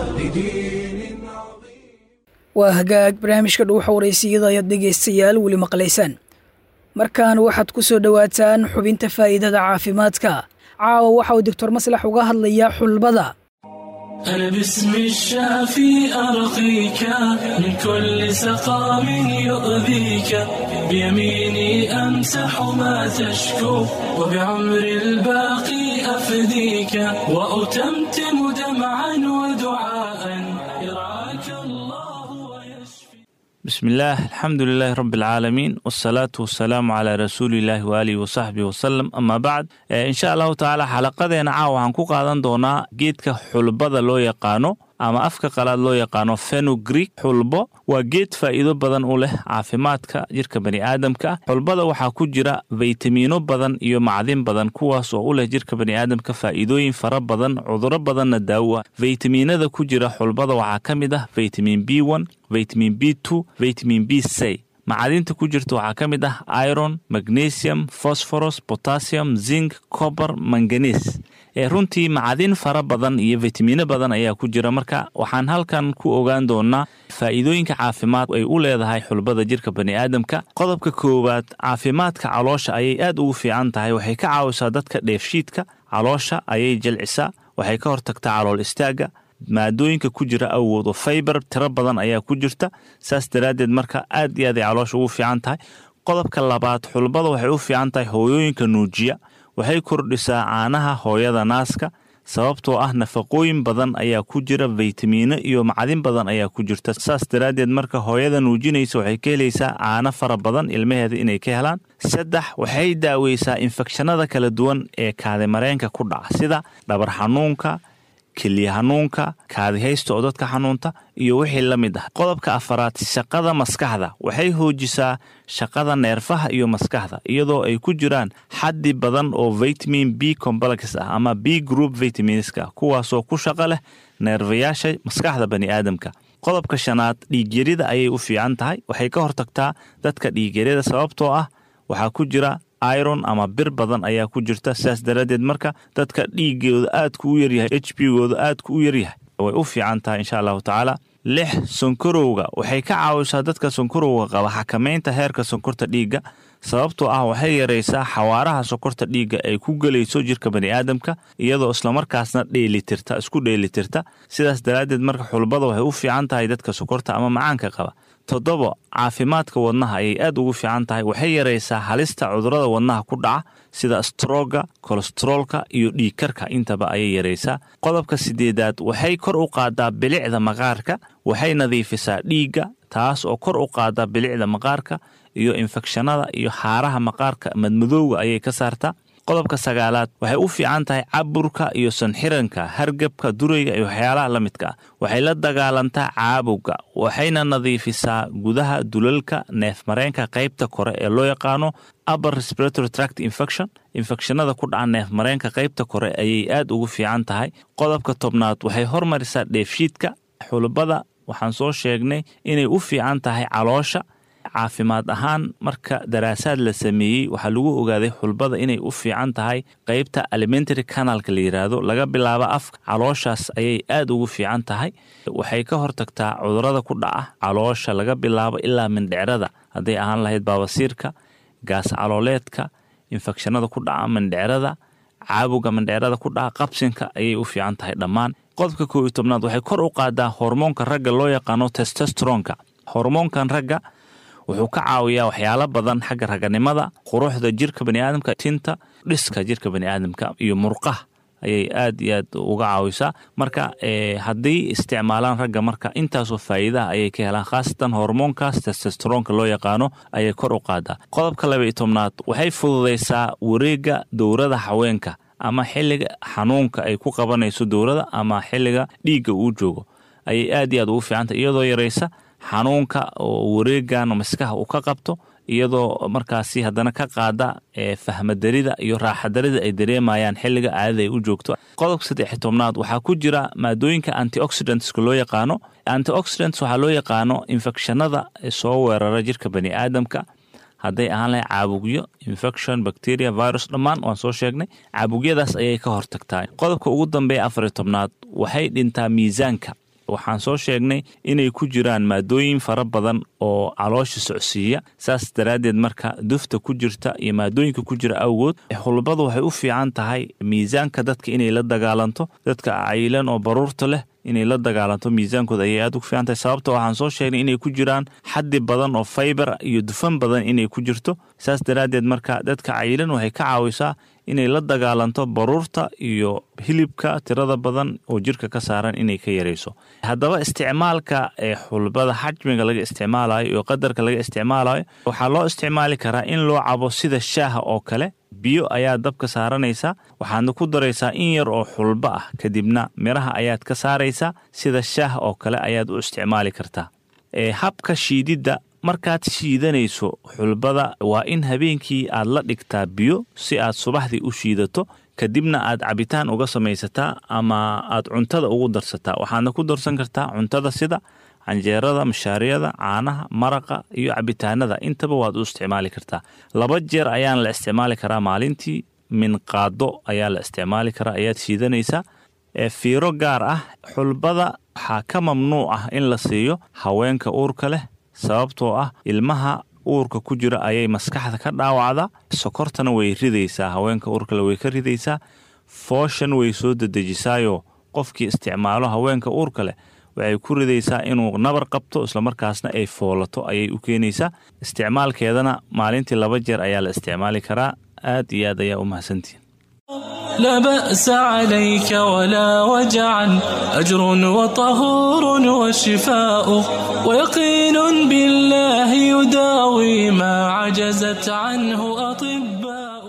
[SPEAKER 2] waa hagaag barnaamijka dhuuxa waraysiyada ayaad dhegaystayaal weli maqlaysaan markan waxaad ku soo dhowaataan xubinta faa'iidada caafimaadka caawa waxa uu doctor maslax uga hadlayaa xulbada
[SPEAKER 12] أنا باسم الشافي أرقيك من كل سقام يؤذيك بيميني أمسح ما تشكو وبعمر الباقي أفديك وأتمتم دمعا ودعاء يرعاك الله
[SPEAKER 20] بسم الله الحمد لله رب العالمين والصلاة والسلام على رسول الله وآله وصحبه وسلم أما بعد إن شاء الله تعالى xalaqadeena caawa waxaan ku qaadan doonaa geedka xulbada loo yaqaano ama afka qalaad loo yaqaano fenugreek xulbo waa geed faa'iido badan u leh caafimaadka jirka bani'aadamka xulbada waxaa ku jira faytamiino badan iyo macdin badan kuwaas oo u leh jirka bani'aadamka faa'iidooyin fara badan cuduro badanna daawa faytamiinada ku jira xulbada waxaa ka mid ah vitamin b one vitamin b two vitamin b c macadinta ku jirta waxaa ka mid ah iron magnesium phosphorus potassium zinc cober manganes ee runtii macadin fara badan iyo fitamiino badan ayaa ku jira marka waxaan halkan ku ogaan doonaa faa'iidooyinka caafimaad ay u leedahay xulbada jirka bani'aadamka qodobka koowaad caafimaadka caloosha ayay aad ugu fiican tahay waxay ka caawisaa dadka dheefshiidka caloosha ayay jelcisaa waxay ka hortagtaa calool istaagga maadooyinka ku jira awgood oo faybar tiro badan ayaa ku jirta saas daraaddeed marka aad iyo aad ay caloosha ugu fiican tahay qodobka labaad xulbada waxay u fiican tahay hooyooyinka nuujiya waxay kordhisaa caanaha hooyada naaska sababtoo ah nafaqooyin badan ayaa ku jira faytamiino iyo macdin badan ayaa ku jirta saas daraaddeed marka hooyada nuujinaysa waxay ka helaysaa caano fara badan ilmaheeda inay ka helaan saddex waxay daaweysaa infekshanada kala duwan ee kaadimareenka ku dhaca sida dhabar xanuunka keliya hanuunka kaadihaysta oo dadka xanuunta iyo wixii la mid ah qodobka afaraad shaqada maskaxda waxay hoojisaa shaqada neerfaha iyo maskaxda iyadoo ay ku jiraan xaddi badan oo vitamin b complex ah ama b group vitaminska kuwaasoo ku shaqo leh neerfayaasha maskaxda bani aadamka qodobka shanaad dhiigyarida ayay u fiican tahay waxay ka hortagtaa dadka dhiigyarida sababtoo ah waxaa ku jira iron ama bir badan ayaa ku jirta sidaas daraaddeed marka dadka dhiigooda aadku u yaryahay h b gooda aadku u yaryahay way u fiican tahay insha allahu tacaala lix sonkorowga waxay ka caawisaa dadka sonkorowga qaba xakamaynta heerka sonkorta dhiigga sababtoo ah waxay yaraysaa xawaaraha sonkorta dhiigga ay ku gelayso jirka bani aadamka iyadoo islamarkaasna dheelitirta isku dheelitirta sidaas daraaddeed marka xulbada waxay u fiican tahay dadka sonkorta ama macaanka qaba toddobo caafimaadka wadnaha ayay aad ugu fiican tahay waxay yaraysaa halista cudurada wadnaha ku dhaca sida strooga kolesteroolka iyo dhiigkarka intaba ayay yaraysaa qodobka sideedaad waxay kor u qaadaa bilicda maqaarka waxay nadiifisaa dhiigga taas oo kor u qaada bilicda maqaarka iyo infekshanada iyo xaaraha maqaarka madmadowga ayay ka saartaa qodobka sagaalaad waxay u fiican tahay caburka iyo sanxiranka hargebka durayga iyo waxyaalaha la midka ah waxay la dagaalantaa caabowga waxayna nadiifisaa gudaha dulalka neefmareenka qaybta kore ee loo yaqaano upper respiratory tract infection infekshanada ku dhaca neefmareenka qaybta kore ayay aad ugu fiican tahay qodobka tobnaad waxay hormarisaa dheefshiidka xulbada waxaan soo sheegnay inay u fiican tahay caloosha caafimaad ahaan marka daraasaad la sameeyey waxaa lagu ogaaday xulbada inay u fiican tahay qeybta alimentary canalka la yiraahdo laga bilaabo afka calooshaas ayay aad ugu fiican tahay waxay ka hortagtaa cudurada ku dhaca caloosha laga bilaabo ilaa mindhicrada hadday ahaan lahayd baabasiirka gaas calooleedka infekshanada ku dhaca mindhicrada caabowga mindhicrada ku dhaca qabsinka ayay u fiican tahay dhammaan qodobka koob iyo tobnaad waxay kor u qaadaa hormoonka ragga loo yaqaano testestronka hormoonkan ragga wuxuu ka caawiyaa waxyaalo badan xagga raganimada quruxda jirka baniaadamka tinta dhiska jirka baniaadamka iyo murqaha ayay aad iyo aad uga caawisaa marka haddii isticmaalaan ragga marka intaasoo faa'iidaha ayay ka helaan khaasatan hormoonkaas testesteroonka loo yaqaano ayay kor u qaadaa qodobka laba iyo tobnaad waxay fududaysaa wareegga dowrada haweenka ama xilliga xanuunka ay ku qabanayso dowrada ama xilliga dhiigga uu joogo ayay aad iyo aad ugu fiicantah iyadoo yaraysa xanuunka oo wareegan maskaha uu ka qabto iyadoo markaasi haddana ka qaada fahmadarida iyo raaxadarida ay dareemayaan xilliga caadada ay u joogto qodobka saddex tobnaad waxaa ku jira maadooyinka antioxidantska loo yaqaano antioxidants waxaa loo yaqaano infekshanada soo weerara jirka bani aadamka hadday ahaan lahay caabugyo infection bacteria virus dhammaan waan soo sheegnay caabugyadaas ayay ka hortagtaa qodobka ugu dambeeya afariyo tobnaad waxay dhintaa miisaanka waxaan soo sheegnay inay ku jiraan maadooyin fara badan oo caloosha socsiiya saas daraaddeed marka dufta ku jirta iyo maadooyinka ku jira awgood xulbadu waxay u fiican tahay miisaanka dadka inay la dagaalanto dadka cayilan oo baruurta leh inay la dagaalanto miisaankooda ayay aad ugu fiican tahay sababta waxaan soo sheegnay inay ku jiraan xaddi badan oo faybar iyo dufan badan inay ku jirto saas daraaddeed marka dadka cayilan waxay ka caawisaa inay la dagaalanto baruurta iyo hilibka tirada badan oo jirka ka saaran inay ka yarayso haddaba isticmaalka ee xulbada xajmiga laga isticmaalayo iyo qadarka laga isticmaalayo waxaa loo isticmaali karaa in loo cabo sida shaaha oo kale biyo ayaa dabka saaranaysaa waxaadna ku daraysaa in yar oo xulbo ah kadibna miraha ayaad ka saaraysaa sida shaah oo kale ayaad u isticmaali kartaa habka shiididda markaad shiidanayso xulbada waa in habeenkii aad la dhigtaa biyo si aad subaxdii u shiidato kadibna aad cabitaan uga samaysataa ama aad cuntada ugu darsataa waxaadna ku darsan kartaa cuntada sida canjeerada mashaariyada caanaha maraqa iyo cabitaanada intaba waad u isticmaali kartaa laba jeer ayaan la isticmaali karaa maalintii minqaado ayaa la isticmaali karaa ayaad shiidanaysaa fiiro gaar ah xulbada waxaa ka mamnuuc ah in la siiyo haweenka uurka leh sababtoo ah ilmaha uurka ku jira ayay maskaxda ka dhaawacdaa sokortana way ridaysaa haweenka uurkale way ka ridaysaa fooshan way soo dedejisaayo qofkii isticmaalo haweenka uurka leh waxay ku ridaysaa inuu nabar qabto islamarkaasna ay foolato ayay u keenaysaa isticmaalkeedana maalintii laba jeer ayaa la isticmaali karaa aad iyo aad ayaa u mahadsantihin
[SPEAKER 12] لا بأس عليك ولا وجعا أجر وطهور وشفاء ويقين بالله يداوي ما عجزت عنه أطباء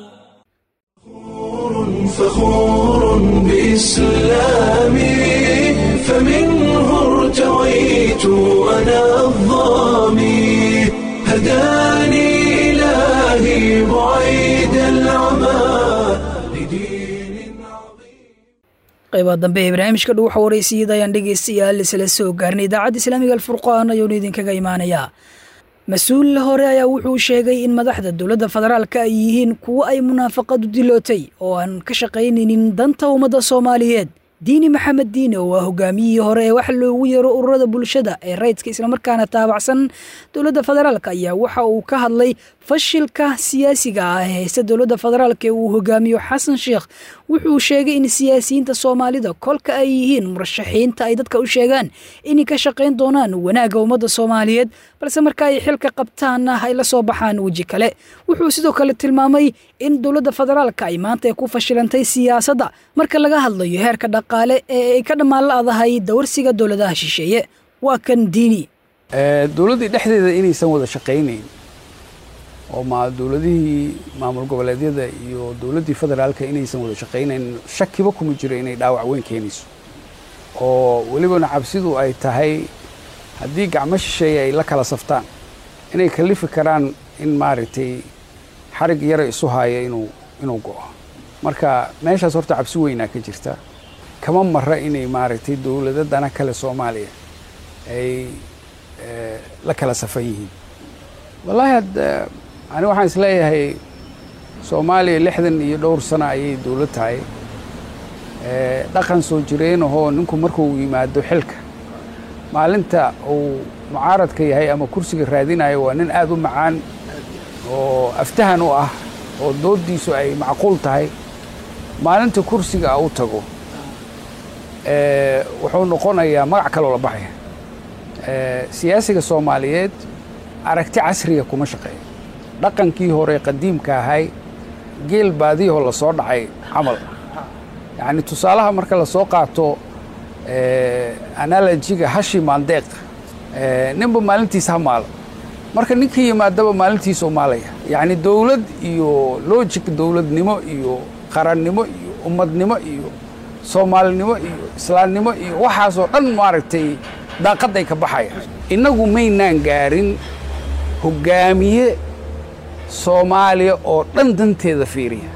[SPEAKER 1] فخور بإسلامي فمنه ارتويت أنا الظامي هداني إلهي بعيد العمى
[SPEAKER 2] qaybaha dambe ee barnaamijka dhuuxa waraysiiyada ayaan dhegaystayaal isla soo gaarnay idaacadda islaamiga alfurqaan ayuuna idinkaga imaanayaa mas-uul hore ayaa wuxuu sheegay in madaxda dowladda federaalka ay yihiin kuwo ay munaafaqadu dilootay oo aan ka shaqaynaynin danta ummadda soomaaliyeed diini maxamed diine oo waa hogaamiyihii hore ee wax loogu yeero ururada bulshada ee rayidka islamarkaana taabacsan dowladda federaalk ayaa waxa uu ka hadlay fashilka siyaasiga ah ee haysta dowladda federaalk ee uu hogaamiyo xasan sheekh wuxuu sheegay in siyaasiyiinta soomaalida kolka ay yihiin murashaxiinta ay dadka u sheegaan inay ka shaqayn doonaan wanaagga ummadda soomaaliyeed balse marka ay xilka qabtaanna ay la soo baxaan weji kale wuxuu sidoo kale tilmaamay in dowladda federaalka ay maanta ay ku fashilantay siyaasadda marka laga hadlayo heerka dhaqaale ee ay ka dhammaan la-dahay dawarsiga dowladaha shisheeye waa kan diini
[SPEAKER 21] dowladdii dhexdeeda inaysan wada shaqaynayn oo ma dowladihii maamul goboleedyada iyo dowladdii federaalka inaysan wada shaqaynayn shakiba kuma jiro inay dhaawac weyn keenayso oo welibana cabsidu ay tahay haddii gacmo shisheeye ay la kala saftaan inay kalifi karaan in maaragtay xarig yara isu haaya inuu inuu go'o marka meeshaas horta cabsi weynaa ka jirta kama mara inay maaragtay dowladadana kale soomaaliya ay la kala safan yihiin wallaahi hadda ani waxaan is leeyahay soomaaliya lixdan iyo dhowr sano ayay dowlad tahay dhaqan soo jireen ahoo ninku markuu yimaado xilka maalinta uu mucaaradka yahay ama kursiga raadinayo waa nin aad u macaan oo aftahan u ah oo dooddiisu ay macquul tahay maalinta kursiga u tago wuxuu noqonayaa magac kaloo la baxaya siyaasiga soomaaliyeed aragti casriga kuma shaqeeyo dhaqankii hore qadiimka ahay geel baadiyahoo la soo dhacay camal yacni tusaalaha marka la soo qaato analojiga hashi maandeeq ninba maalintiisa ha maalo marka ninkii yimaadaba maalintiisa u maalaya yacni dowlad iyo logic dowladnimo iyo qarannimo iyo ummadnimo iyo soomaalinimo iyo islaamnimo iyo waxaasoo dhan maaragtay daaqadday ka baxaya innagu maynaan gaarin hoggaamiye soomaaliya oo dhan danteeda fiiriya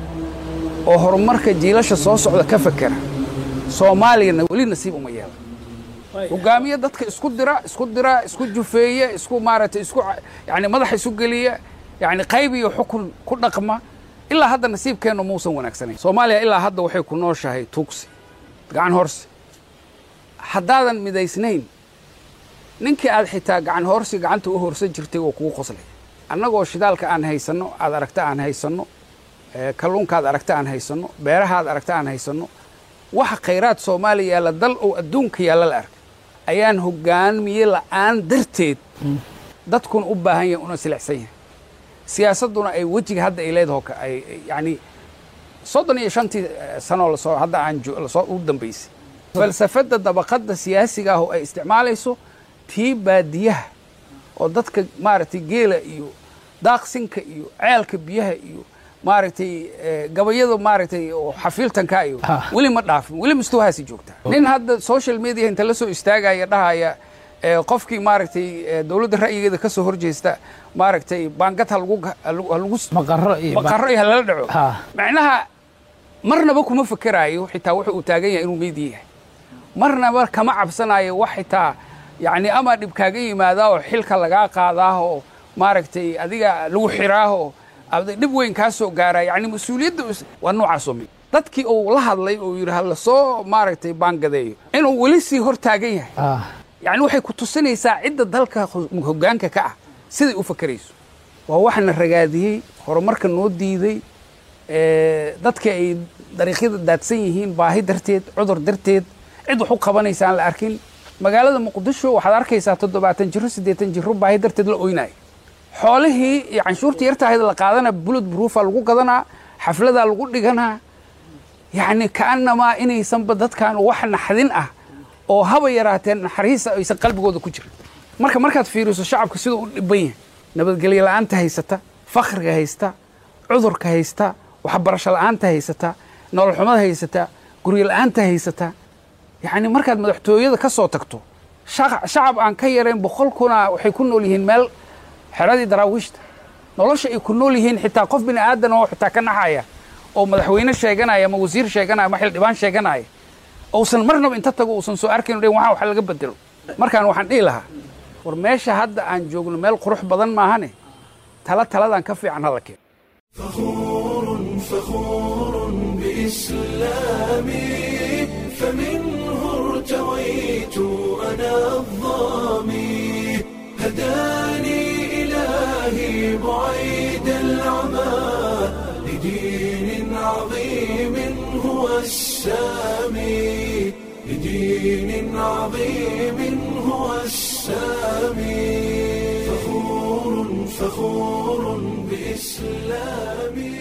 [SPEAKER 21] oo horumarka jiilasha soo socda ka fakera soomaaliyana weli nasiib uma yeelan hoggaamiye dadka isku dira isku dira isku jufeeya isku maaragtay isku yani madaxa isu geliya yani qayb iyo xukun ku dhaqma ilaa hadda nasiibkeennu muusan wanaagsanayn soomaaliya ilaa hadda waxay ku nooshahay tuugsi gacan horsi haddaadan midaysnayn ninkii aad xitaa gacan horsi gacanta u horsan jirtay oo kugu qoslay annagoo shidaalka aan haysanno aad aragta aan haysanno kalluunkaad aragta aan haysanno beerahaad aragta aan haysanno waxa khayraad soomaaliya yaalla dal oo adduunka yaalla la arkay ayaan hoggaamiye la'aan darteed dadkuna u baahan yahay una silicsan yahay siyaasadduna ay wejiga hadda ay leedaho ay yacni soddon iyo shantii sanoo lasoo hadda aan lasoo u dambaysay falsafadda dabaqadda siyaasiga ah oo ay isticmaalayso tii baadiyaha oo dadka maaragtay geela iyo daaqsinka iyo ceelka biyaha iyo maaragtay gabayada maaragtay oo xafiiltanka iyo weli ma dhaafin weli mistuhaasi joogtaa nin hadda social media inta la soo istaagaya dhahaya qofkii maaragtay dowladda ra'yigeeda ka soo horjeesta maaragtay baangad ha lagu halagu maqaro iyo maqaro iyo halala dhaco macnaha marnaba kuma fekeraayo xitaa wuxuu uu taagan yahay inuu meedi yahay marnaba kama cabsanayo wax xitaa yacni ama dhib kaaga yimaadaa oo xilka lagaa qaadaa oo maaragtay adiga lagu xiraa oo dhib weyn kaa soo gaaraa yacni mas-uuliyadda waa noocaasoo mid dadkii uu la hadlay oo yidhi ha lasoo maaragtay baangadeeyo inuu weli sii hor taagan yahay yacni waxay ku tusinaysaa cidda dalka hoggaanka ka ah siday u fakerayso waa waxna ragaadiyey horumarka noo diiday dadka ay dariiqyada daadsan yihiin baahi darteed cudur darteed cid wax u qabanaysa aan la arkin magaalada muqdisho waxaad arkaysaa toddobaatan jiro siddeetan jiro baahi darteed la oynayo xoolihii iyo canshuurtii yartahayd la qaadana bulud buruufa lagu gadanaa xafladaa lagu dhiganaa yacni ka'annamaa inaysanba dadkan wax naxdin ah oo haba yaraateen naxariisa aysan qalbigooda ku jirin marka markaad fiiriso shacabka siduu u dhiban yahay nabadgelyo la'aanta haysata fakhriga haysta cudurka haysta waxbarasho la'aanta haysata nolol xumada haysata guryo la'aanta haysata yacni markaad madaxtooyada ka soo tagto shacab aan ka yarayn boqol kuna waxay ku nool yihiin meel xeradii daraawiishta nolosha ay ku nool yihiin xitaa qof bini aadan oo xitaa ka naxaya oo madaxweyne sheeganaya ama wasiir sheeganaya ama xildhibaan sheeganaya uusan marnaba inta tago uusan soo arkayn dhin waxaa wax laga bedelo markaan waxaan dhihi lahaa war meesha hadda aan joogno meel qurux badan maahane tala taladan ka fiican hala keen
[SPEAKER 1] فخور بإسلامي فمنه ارتويت أنا الظامي هداني إلهي بعيد العمى لدين عظيم هو السامي لدين عظيم هو السامي فخور فخور بإسلامي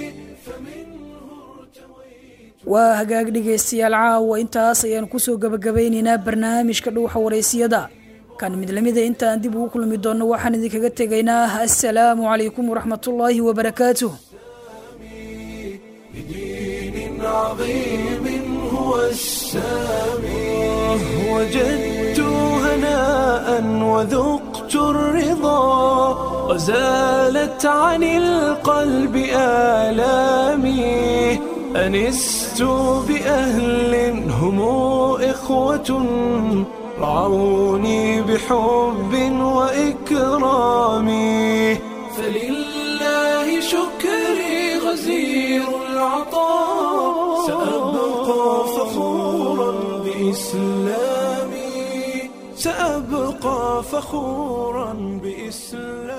[SPEAKER 2] waa hagaag dhegaystayaal caawa intaas ayaan kusoo gebagabaynaynaa barnaamijka dhuuxa waraysiyada kan mid lamida intaan dib ugu kulmi doonno waxaan idinkaga tegaynaa assalaamu calaykum waraxmatullaahi wabarakaatuh
[SPEAKER 1] بدين عظيم هو السامي وجدت هناء وذقت الرضا وزالت عن القلب آلامي أنست بأهل هم إخوة رعوني بحب وإكرام فلله شكري غزير العطاء سأبقى فخورا بإسلامي سأبقى فخورا بإسلامي